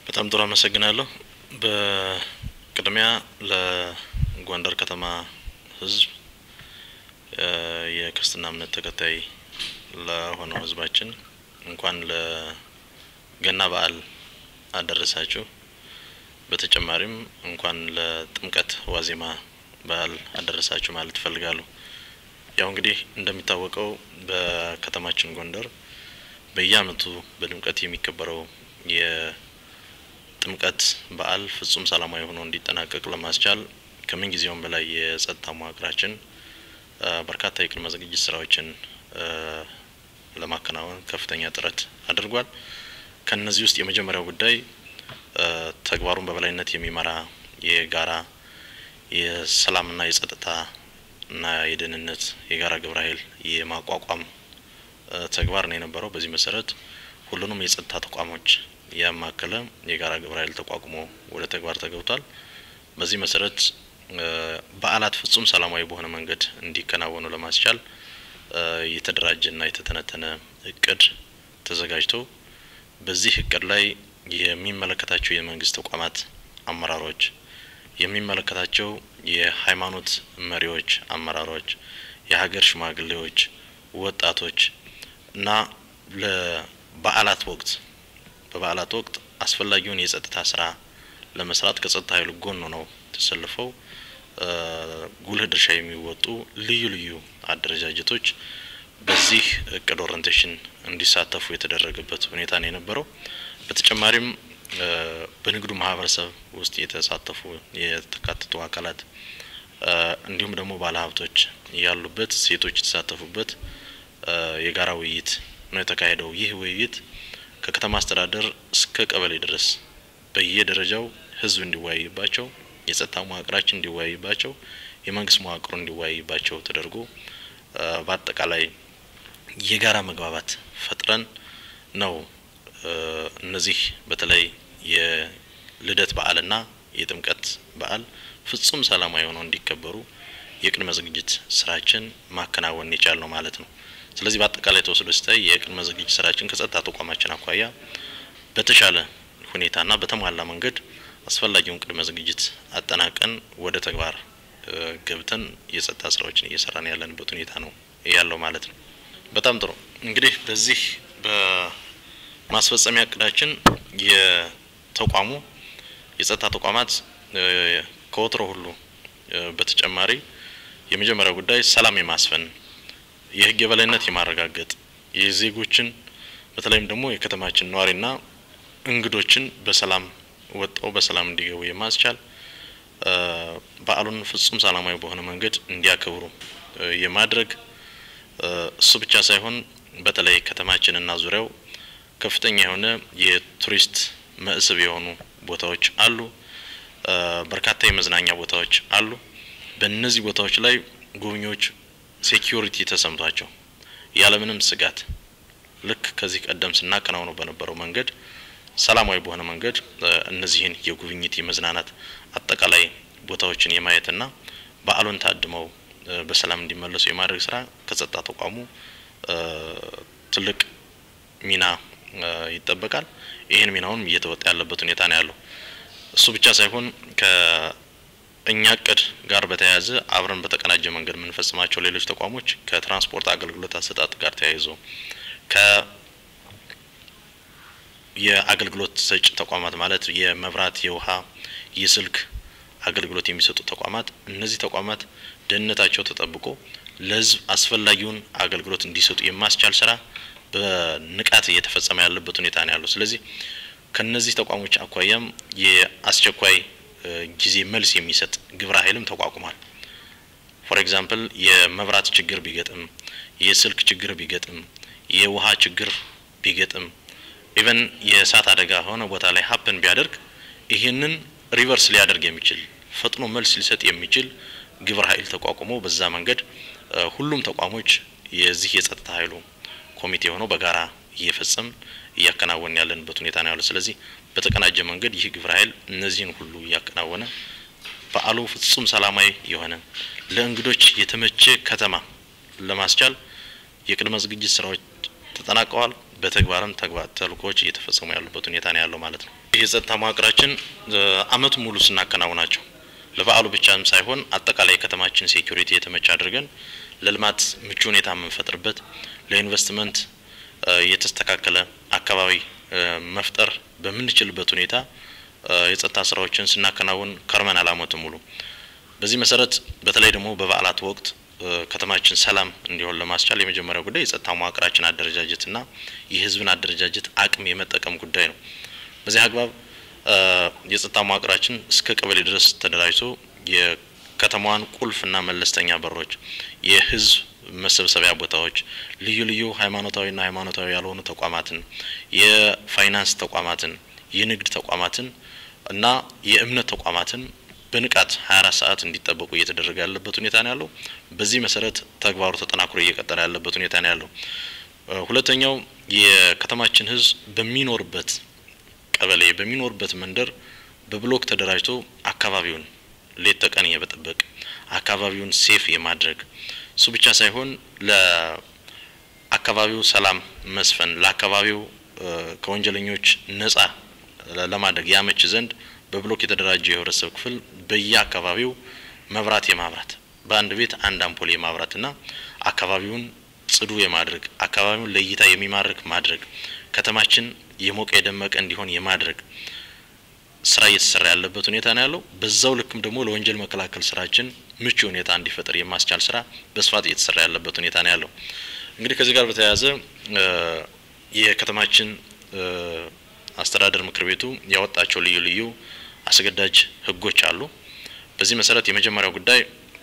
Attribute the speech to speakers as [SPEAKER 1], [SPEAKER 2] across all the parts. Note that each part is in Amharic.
[SPEAKER 1] በጣም ጥሩ አመሰግናለሁ። በቅድሚያ ለጎንደር ከተማ ሕዝብ የክርስትና እምነት ተከታይ ለሆነው ሕዝባችን እንኳን ለገና በዓል አደረሳችሁ። በተጨማሪም እንኳን ለጥምቀት ዋዜማ በዓል አደረሳችሁ ማለት እፈልጋለሁ። ያው እንግዲህ እንደሚታወቀው በከተማችን ጎንደር በየዓመቱ በድምቀት የሚከበረው የጥምቀት በዓል ፍጹም ሰላማዊ ሆኖ እንዲጠናቀቅ ለማስቻል ከምን ጊዜውም በላይ የጸጥታ መዋቅራችን በርካታ የቅድመ ዝግጅት ስራዎችን ለማከናወን ከፍተኛ ጥረት አድርጓል። ከነዚህ ውስጥ የመጀመሪያው ጉዳይ ተግባሩን በበላይነት የሚመራ የጋራ የሰላምና የጸጥታ እና የደህንነት የጋራ ግብረ ኃይል የማቋቋም ተግባር ነው የነበረው። በዚህ መሰረት ሁሉንም የጸጥታ ተቋሞች ያማከለ የጋራ ግብረ ኃይል ተቋቁሞ ወደ ተግባር ተገብቷል። በዚህ መሰረት በዓላት ፍጹም ሰላማዊ በሆነ መንገድ እንዲከናወኑ ለማስቻል የተደራጀና የተተነተነ እቅድ ተዘጋጅቶ በዚህ እቅድ ላይ የሚመለከታቸው የመንግስት ተቋማት አመራሮች፣ የሚመለከታቸው የሃይማኖት መሪዎች፣ አመራሮች፣ የሀገር ሽማግሌዎች፣ ወጣቶች እና ለበዓላት ወቅት በበዓላት ወቅት አስፈላጊውን የጸጥታ ስራ ለመስራት ከጸጥታ ኃይሉ ጎን ነው ተሰልፈው ጉልህ ድርሻ የሚወጡ ልዩ ልዩ አደረጃጀቶች በዚህ እቅድ ኦሪንቴሽን እንዲሳተፉ የተደረገበት ሁኔታ ነው የነበረው። በተጨማሪም በንግዱ ማህበረሰብ ውስጥ የተሳተፉ የተካተቱ አካላት እንዲሁም ደግሞ ባለሀብቶች ያሉበት፣ ሴቶች የተሳተፉበት የጋራ ውይይት ነው የተካሄደው። ይህ ውይይት ከከተማ አስተዳደር እስከ ቀበሌ ድረስ በየደረጃው ህዝብ እንዲወያይባቸው፣ የጸጥታ መዋቅራችን እንዲወያይባቸው፣ የመንግስት መዋቅሩ እንዲወያይባቸው ተደርጎ በአጠቃላይ የጋራ መግባባት ፈጥረን ነው እነዚህ በተለይ የልደት በዓልና የጥምቀት በዓል ፍጹም ሰላማዊ ሆነው እንዲከበሩ የቅድመ ዝግጅት ስራችን ማከናወን የቻል ነው ማለት ነው። ስለዚህ በአጠቃላይ ተወስዶ ሲታይ የቅድመ ዝግጅት ስራችን ከጸጥታ ተቋማችን አኳያ በተሻለ ሁኔታና በተሟላ መንገድ አስፈላጊውን ቅድመ ዝግጅት አጠናቀን ወደ ተግባር ገብተን የጸጥታ ስራዎችን እየሰራን ያለንበት ሁኔታ ነው ያለው ማለት ነው። በጣም ጥሩ እንግዲህ በዚህ በማስፈጸሚያ እቅዳችን የተቋሙ የጸጥታ ተቋማት ከወትሮ ሁሉ በተጨማሪ የመጀመሪያው ጉዳይ ሰላም የማስፈን የህግ የበላይነት የማረጋገጥ የዜጎችን በተለይም ደግሞ የከተማችን ነዋሪና እንግዶችን በሰላም ወጣው በሰላም እንዲገቡ የማስቻል በዓሉን ፍጹም ሰላማዊ በሆነ መንገድ እንዲያከብሩ የማድረግ እሱ ብቻ ሳይሆን በተለይ ከተማችንና ዙሪያው ከፍተኛ የሆነ የቱሪስት መስህብ የሆኑ ቦታዎች አሉ። በርካታ የመዝናኛ ቦታዎች አሉ። በእነዚህ ቦታዎች ላይ ጎብኚዎች ሴኪዩሪቲ ተሰምቷቸው ያለምንም ስጋት ልክ ከዚህ ቀደም ስናከናውነው በነበረው መንገድ ሰላማዊ በሆነ መንገድ እነዚህን የጉብኝት የመዝናናት አጠቃላይ ቦታዎችን የማየትና በዓሉን ታድመው በሰላም እንዲመለሱ የማድረግ ስራ ከጸጥታ ተቋሙ ትልቅ ሚና ይጠበቃል። ይህን ሚናውንም እየተወጣ ያለበት ሁኔታ ነው ያለው። እሱ ብቻ ሳይሆን ከእኛ እቅድ ጋር በተያያዘ አብረን በተቀናጀ መንገድ የምንፈጽማቸው ሌሎች ተቋሞች ከትራንስፖርት አገልግሎት አሰጣጥ ጋር ተያይዞ ከ የአገልግሎት ሰጪ ተቋማት ማለት የመብራት፣ የውሃ፣ የስልክ አገልግሎት የሚሰጡ ተቋማት እነዚህ ተቋማት ደህንነታቸው ተጠብቆ ለሕዝብ አስፈላጊውን አገልግሎት እንዲሰጡ የማስቻል ስራ በንቃት እየተፈጸመ ያለበት ሁኔታ ነው ያለው። ስለዚህ ከነዚህ ተቋሞች አኳያም የአስቸኳይ ጊዜ መልስ የሚሰጥ ግብረ ኃይልም ተቋቁሟል። ፎር ኤግዛምፕል የመብራት ችግር ቢገጥም፣ የስልክ ችግር ቢገጥም፣ የውሃ ችግር ቢገጥም ኢቨን የእሳት አደጋ ሆነ ቦታ ላይ ሀፕን ቢያደርግ ይህንን ሪቨርስ ሊያደርግ የሚችል ፈጥኖ መልስ ሊሰጥ የሚችል ግብረ ኃይል ተቋቁሞ በዛ መንገድ ሁሉም ተቋሞች የዚህ የጸጥታ ኃይሉ ኮሚቴ ሆነው በጋራ እየፈጸም እያከናወን ያለንበት ሁኔታ ነው ያለው። ስለዚህ በተቀናጀ መንገድ ይህ ግብረ ኃይል እነዚህን ሁሉ እያከናወነ በዓሉ ፍጹም ሰላማዊ የሆነ ለእንግዶች የተመቸ ከተማ ለማስቻል የቅድመ ዝግጅት ስራዎች ተጠናቀዋል። በተግባርም ተግባር ተልእኮዎች እየተፈጸሙ ያሉበት ሁኔታ ነው ያለው ማለት ነው። የጸጥታ መዋቅራችን አመቱ ሙሉ ስናከናውናቸው ለበዓሉ ብቻም ሳይሆን አጠቃላይ የከተማችን ሴኩሪቲ የተመቸ አድርገን ለልማት ምቹ ሁኔታ የምንፈጥርበት ለኢንቨስትመንት የተስተካከለ አካባቢ መፍጠር በምንችልበት ሁኔታ የጸጥታ ስራዎችን ስናከናውን ከርመናል አመቱ ሙሉ። በዚህ መሰረት በተለይ ደግሞ በበዓላት ወቅት ከተማችን ሰላም እንዲሆን ለማስቻል የመጀመሪያው ጉዳይ የጸጥታ መዋቅራችን አደረጃጀትና የህዝብን አደረጃጀት አቅም የመጠቀም ጉዳይ ነው። በዚህ አግባብ የጸጥታ መዋቅራችን እስከ ቀበሌ ድረስ ተደራጅቶ የከተማዋን ቁልፍና መለስተኛ በሮች፣ የህዝብ መሰብሰቢያ ቦታዎች፣ ልዩ ልዩ ሃይማኖታዊና ሃይማኖታዊ ያልሆኑ ተቋማትን፣ የፋይናንስ ተቋማትን፣ የንግድ ተቋማትን እና የእምነት ተቋማትን በንቃት 24 ሰዓት እንዲጠበቁ እየተደረገ ያለበት ሁኔታ ነው ያለው። በዚህ መሰረት ተግባሩ ተጠናክሮ እየቀጠለ ያለበት ሁኔታ ነው ያለው። ሁለተኛው የከተማችን ህዝብ በሚኖርበት ቀበሌ በሚኖርበት መንደር በብሎክ ተደራጅቶ አካባቢውን ሌት ተቀን የመጠበቅ አካባቢውን ሴፍ የማድረግ እሱ ብቻ ሳይሆን ለአካባቢው ሰላም መስፈን ለአካባቢው ከወንጀለኞች ነጻ ለማድረግ ያመች ዘንድ በብሎክ የተደራጀ የህብረተሰብ ክፍል በየአካባቢው መብራት የማብራት በአንድ ቤት አንድ አምፖል የማብራትና አካባቢውን ጽዱ የማድረግ አካባቢውን ለእይታ የሚማርክ ማድረግ ከተማችን የሞቀ የደመቀ እንዲሆን የማድረግ ስራ እየተሰራ ያለበት ሁኔታ ነው ያለው። በዛው ልክም ደግሞ ለወንጀል መከላከል ስራችን ምቹ ሁኔታ እንዲፈጠር የማስቻል ስራ በስፋት እየተሰራ ያለበት ሁኔታ ነው ያለው። እንግዲህ ከዚህ ጋር በተያያዘ የከተማችን አስተዳደር ምክር ቤቱ ያወጣቸው ልዩ ልዩ አስገዳጅ ህጎች አሉ። በዚህ መሰረት የመጀመሪያው ጉዳይ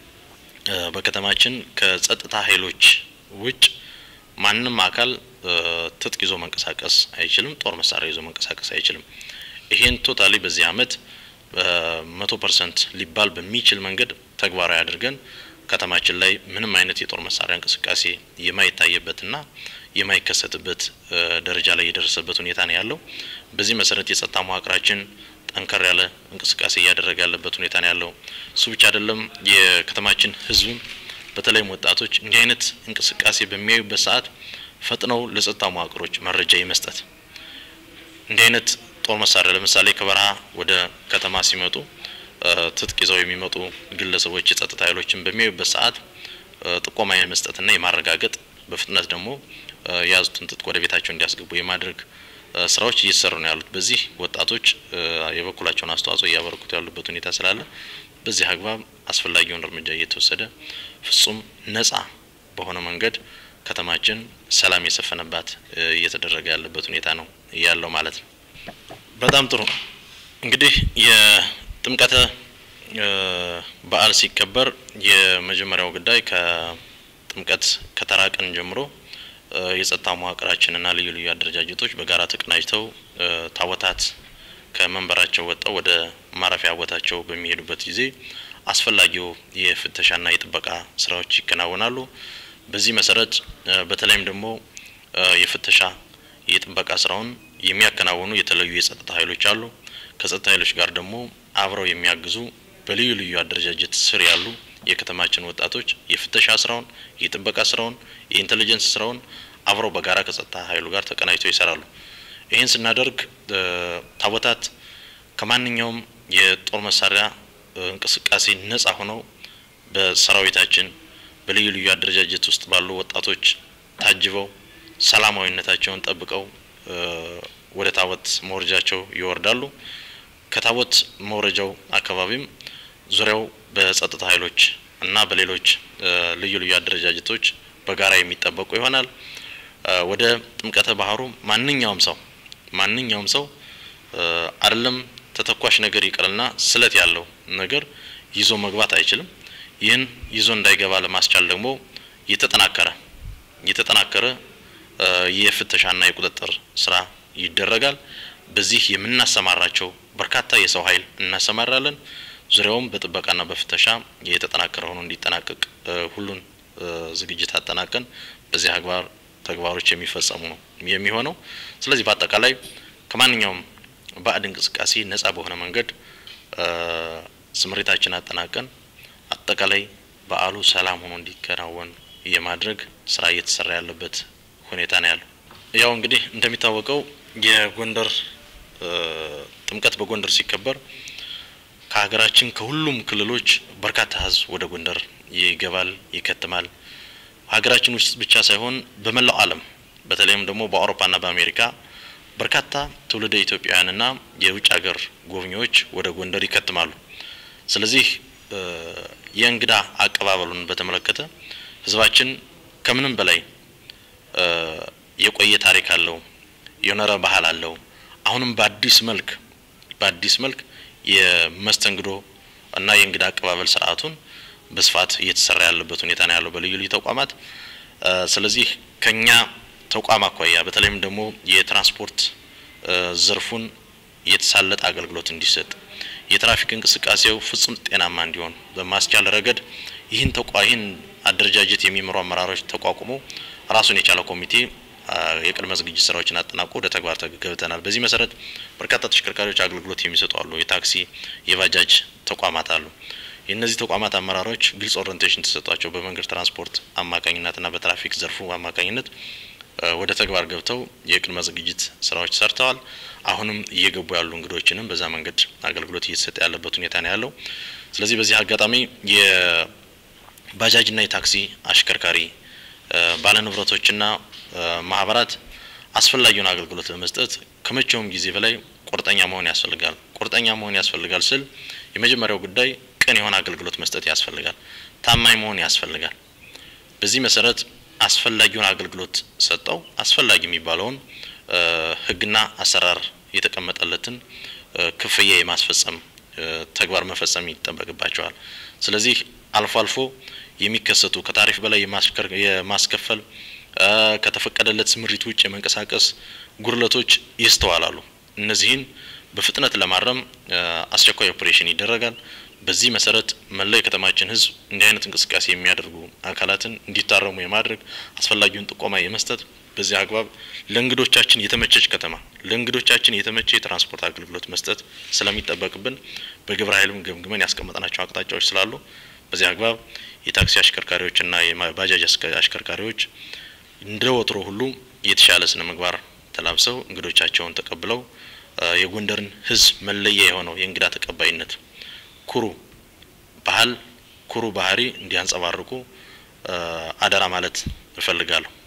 [SPEAKER 1] በከተማችን ከጸጥታ ኃይሎች ውጭ ማንም አካል ትጥቅ ይዞ መንቀሳቀስ አይችልም። ጦር መሳሪያ ይዞ መንቀሳቀስ አይችልም። ይሄን ቶታሊ በዚህ አመት መቶ ፐርሰንት ሊባል በሚችል መንገድ ተግባራዊ አድርገን ከተማችን ላይ ምንም አይነት የጦር መሳሪያ እንቅስቃሴ የማይታይበትና የማይከሰትበት ደረጃ ላይ የደረሰበት ሁኔታ ነው ያለው። በዚህ መሰረት የጸጥታ መዋቅራችን ጠንከር ያለ እንቅስቃሴ እያደረገ ያለበት ሁኔታ ነው ያለው። እሱ ብቻ አይደለም። የከተማችን ህዝብም በተለይም ወጣቶች እንዲህ አይነት እንቅስቃሴ በሚያዩበት ሰዓት ፈጥነው ለጸጥታ መዋቅሮች መረጃ የመስጠት እንዲህ አይነት ጦር መሳሪያ ለምሳሌ ከበረሃ ወደ ከተማ ሲመጡ ትጥቅ ይዘው የሚመጡ ግለሰቦች የጸጥታ ኃይሎችን በሚያዩበት ሰዓት ጥቆማ የመስጠትና የማረጋገጥ በፍጥነት ደግሞ የያዙትን ትጥቅ ወደ ቤታቸው እንዲያስገቡ የማድረግ ስራዎች እየተሰሩ ነው ያሉት። በዚህ ወጣቶች የበኩላቸውን አስተዋጽኦ እያበረኩት ያሉበት ሁኔታ ስላለ በዚህ አግባብ አስፈላጊውን እርምጃ እየተወሰደ ፍጹም ነጻ በሆነ መንገድ ከተማችን ሰላም የሰፈነባት እየተደረገ ያለበት ሁኔታ ነው ያለው ማለት ነው። በጣም ጥሩ እንግዲህ የጥምቀተ በዓል ሲከበር የመጀመሪያው ጉዳይ ከጥምቀት ከተራ ቀን ጀምሮ የጸጥታ መዋቅራችንና ልዩ ልዩ አደረጃጀቶች በጋራ ተቀናጅተው ታቦታት ከመንበራቸው ወጥተው ወደ ማረፊያ ቦታቸው በሚሄዱበት ጊዜ አስፈላጊው የፍተሻና የጥበቃ ስራዎች ይከናወናሉ። በዚህ መሰረት በተለይም ደግሞ የፍተሻ የጥበቃ ስራውን የሚያከናውኑ የተለዩ የጸጥታ ኃይሎች አሉ። ከጸጥታ ኃይሎች ጋር ደግሞ አብረው የሚያግዙ በልዩ ልዩ አደረጃጀት ስር ያሉ የከተማችን ወጣቶች የፍተሻ ስራውን፣ የጥበቃ ስራውን፣ የኢንቴሊጀንስ ስራውን አብረው በጋራ ከጸጥታ ኃይሉ ጋር ተቀናጅተው ይሰራሉ። ይህን ስናደርግ ታቦታት ከማንኛውም የጦር መሳሪያ እንቅስቃሴ ነጻ ሆነው በሰራዊታችን በልዩ ልዩ አደረጃጀት ውስጥ ባሉ ወጣቶች ታጅበው ሰላማዊነታቸውን ጠብቀው ወደ ታቦት መውረጃቸው ይወርዳሉ። ከታቦት መውረጃው አካባቢም ዙሪያው በጸጥታ ኃይሎች እና በሌሎች ልዩ ልዩ አደረጃጀቶች በጋራ የሚጠበቁ ይሆናል። ወደ ጥምቀተ ባህሩ ማንኛውም ሰው ማንኛውም ሰው አይደለም ተተኳሽ ነገር ይቅርና ስለት ያለው ነገር ይዞ መግባት አይችልም። ይህን ይዞ እንዳይገባ ለማስቻል ደግሞ የተጠናከረ የተጠናከረ የፍተሻና የቁጥጥር ስራ ይደረጋል። በዚህ የምናሰማራቸው በርካታ የሰው ኃይል እናሰማራለን። ዙሪያውም በጥበቃና በፍተሻ የተጠናከረ ሆኖ እንዲጠናቀቅ ሁሉን ዝግጅት አጠናቀን በዚህ አግባር ተግባሮች የሚፈጸሙ ነው የሚሆነው። ስለዚህ በአጠቃላይ ከማንኛውም ባዕድ እንቅስቃሴ ነጻ በሆነ መንገድ ስምሪታችን አጠናቀን አጠቃላይ በዓሉ ሰላም ሆኖ እንዲከናወን የማድረግ ስራ እየተሰራ ያለበት ሁኔታ ነው ያለው። ያው እንግዲህ እንደሚታወቀው የጎንደር ጥምቀት በጎንደር ሲከበር ከሀገራችን ከሁሉም ክልሎች በርካታ ሕዝብ ወደ ጎንደር ይገባል፣ ይከትማል። ሀገራችን ውስጥ ብቻ ሳይሆን በመላው ዓለም በተለይም ደግሞ በአውሮፓና በአሜሪካ በርካታ ትውልደ ኢትዮጵያውያንና የውጭ ሀገር ጎብኚዎች ወደ ጎንደር ይከትማሉ። ስለዚህ የእንግዳ አቀባበሉን በተመለከተ ህዝባችን ከምንም በላይ የቆየ ታሪክ አለው፣ የኖረ ባህል አለው። አሁንም በአዲስ መልክ በአዲስ መልክ የመስተንግዶ እና የእንግዳ አቀባበል ስርዓቱን በስፋት እየተሰራ ያለበት ሁኔታ ነው ያለው በልዩ ልዩ ተቋማት። ስለዚህ ከኛ ተቋም አኳያ በተለይም ደግሞ የትራንስፖርት ዘርፉን የተሳለጠ አገልግሎት እንዲሰጥ የትራፊክ እንቅስቃሴው ፍጹም ጤናማ እንዲሆን በማስቻል ረገድ ይህን ተቋ ይህን አደረጃጀት የሚመሩ አመራሮች ተቋቁሞ ራሱን የቻለ ኮሚቴ የቅድመ ዝግጅት ስራዎችን አጠናቆ ወደ ተግባር ገብተናል። በዚህ መሰረት በርካታ ተሽከርካሪዎች አገልግሎት የሚሰጡ አሉ። የታክሲ የባጃጅ ተቋማት አሉ። የእነዚህ ተቋማት አመራሮች ግልጽ ኦሪንቴሽን ተሰጧቸው በመንገድ ትራንስፖርት አማካኝነትና በትራፊክ ዘርፉ አማካኝነት ወደ ተግባር ገብተው የቅድመ ዝግጅት ስራዎች ሰርተዋል። አሁንም እየገቡ ያሉ እንግዶችንም በዛ መንገድ አገልግሎት እየተሰጠ ያለበት ሁኔታ ነው ያለው። ስለዚህ በዚህ አጋጣሚ የባጃጅና የታክሲ አሽከርካሪ ባለንብረቶችና ማህበራት አስፈላጊውን አገልግሎት ለመስጠት ከመቼውም ጊዜ በላይ ቁርጠኛ መሆን ያስፈልጋል። ቁርጠኛ መሆን ያስፈልጋል ስል የመጀመሪያው ጉዳይ ቅን የሆነ አገልግሎት መስጠት ያስፈልጋል። ታማኝ መሆን ያስፈልጋል። በዚህ መሰረት አስፈላጊውን አገልግሎት ሰጠው አስፈላጊ የሚባለውን ሕግና አሰራር የተቀመጠለትን ክፍያ የማስፈጸም ተግባር መፈጸም ይጠበቅባቸዋል። ስለዚህ አልፎ አልፎ የሚከሰቱ ከታሪፍ በላይ የማስከፈል ከተፈቀደለት ስምሪት ውጭ የመንቀሳቀስ ጉድለቶች ይስተዋላሉ። እነዚህን በፍጥነት ለማረም አስቸኳይ ኦፕሬሽን ይደረጋል። በዚህ መሰረት መላው የከተማችን ህዝብ እንዲህ አይነት እንቅስቃሴ የሚያደርጉ አካላትን እንዲታረሙ የማድረግ አስፈላጊውን ጥቆማ የመስጠት በዚህ አግባብ ለእንግዶቻችን የተመቸች ከተማ ለእንግዶቻችን የተመቸ የትራንስፖርት አገልግሎት መስጠት ስለሚጠበቅብን በግብረ ኃይልም ገምግመን ያስቀመጥናቸው አቅጣጫዎች ስላሉ በዚህ አግባብ የታክሲ አሽከርካሪዎችና የባጃጅ አሽከርካሪዎች እንደ ወትሮ ሁሉ የተሻለ ስነ ምግባር ተላብሰው እንግዶቻቸውን ተቀብለው የጎንደርን ህዝብ መለያ የሆነው የእንግዳ ተቀባይነት ኩሩ ባህል ኩሩ ባህሪ እንዲያንጸባርቁ አደራ ማለት እፈልጋለሁ።